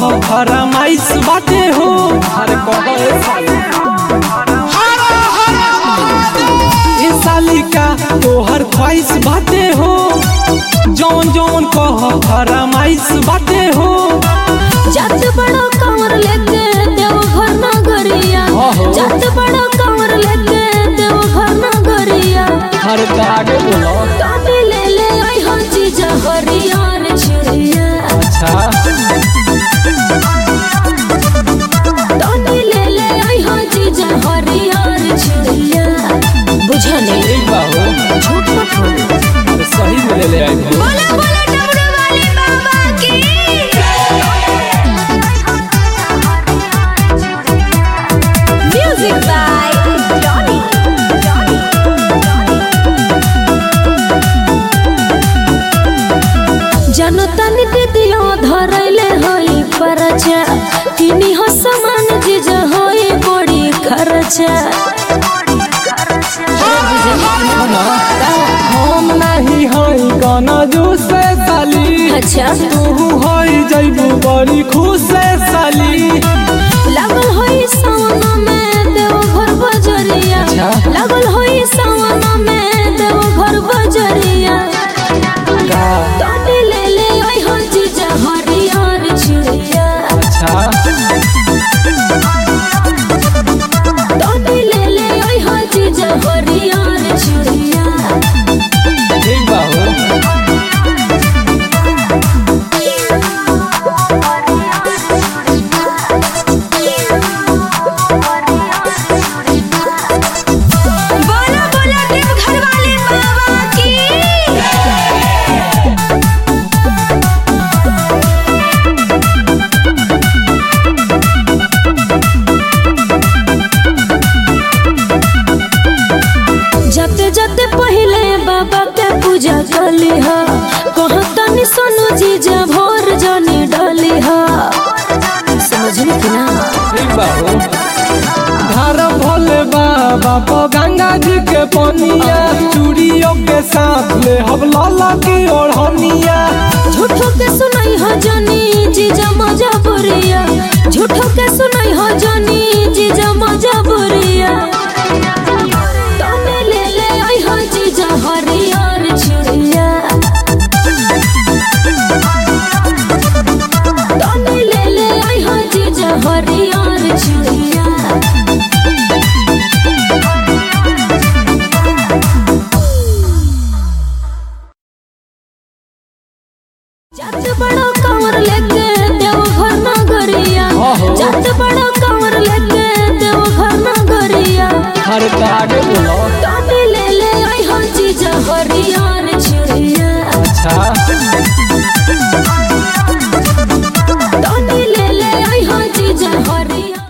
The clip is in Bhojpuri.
कह फरमाइश बाटे हो अरे कह ए साली का तोहर ख्वाहिश बाटे हो जौन जौन कह फरमाइश बाटे हो जात बड़ो कंवर लेके देव घर ना गरिया आहो। जात बड़ो कंवर लेके देव घर ना गरिया हर आगे बोलो तबे ले ले आई हो जीजा हरियार चिड़िया अच्छा तबे ले ले आई हो जीजा हरियार चिड़िया बुझा नहीं ठीक बा हो झूठ मत बोलो अरे सही में ले ले आई हो बोला बोला डमरू वाले बाबा की म्यूजिक बाय जॉनी जनो तनी दीदियो धरैले होई परचा किनी हो समान जिज होई बड़ी खर्चा हम नहीं हई गाना जो से साली अच्छा तू हई जइबू बड़ी खुश से साली लागल होई सावन में देव घर बजरिया अच्छा। लागल होई सावन में देव घर बजरिया का तोनी ले ले आई हो जीजा हरियर चिड़िया अच्छा तोनी ले ले आई हो जीजा हरियर चिड़िया ठीक बा हो बोला बोला देव घर वाले बाबा की जते जते पहले बाबा के पूजा कली हा कहाँ तनी सोनू जीजा भोर जानी डाली हा समझली कि ना ठीक बा हो धार भोले बाबा पो गंगा जी के पनिया चूड़ियों के साथ ले हम लाला की ओढ़निया झूठो के सुनाई हो जानी जीजा मजा बुरिया झूठो के सुनाई हो जानी जीजा मजा बुरिया तने ले ले आई हो जीजा हरियर चिड़िया तने ले ले आई हो जीजा हरियर चिड़िया जात बड़ो कंवर लेके देव घर ना गरिया आहो। जात बड़ो कंवर लेके देव घर ना गरिया हर आगे बोलो तो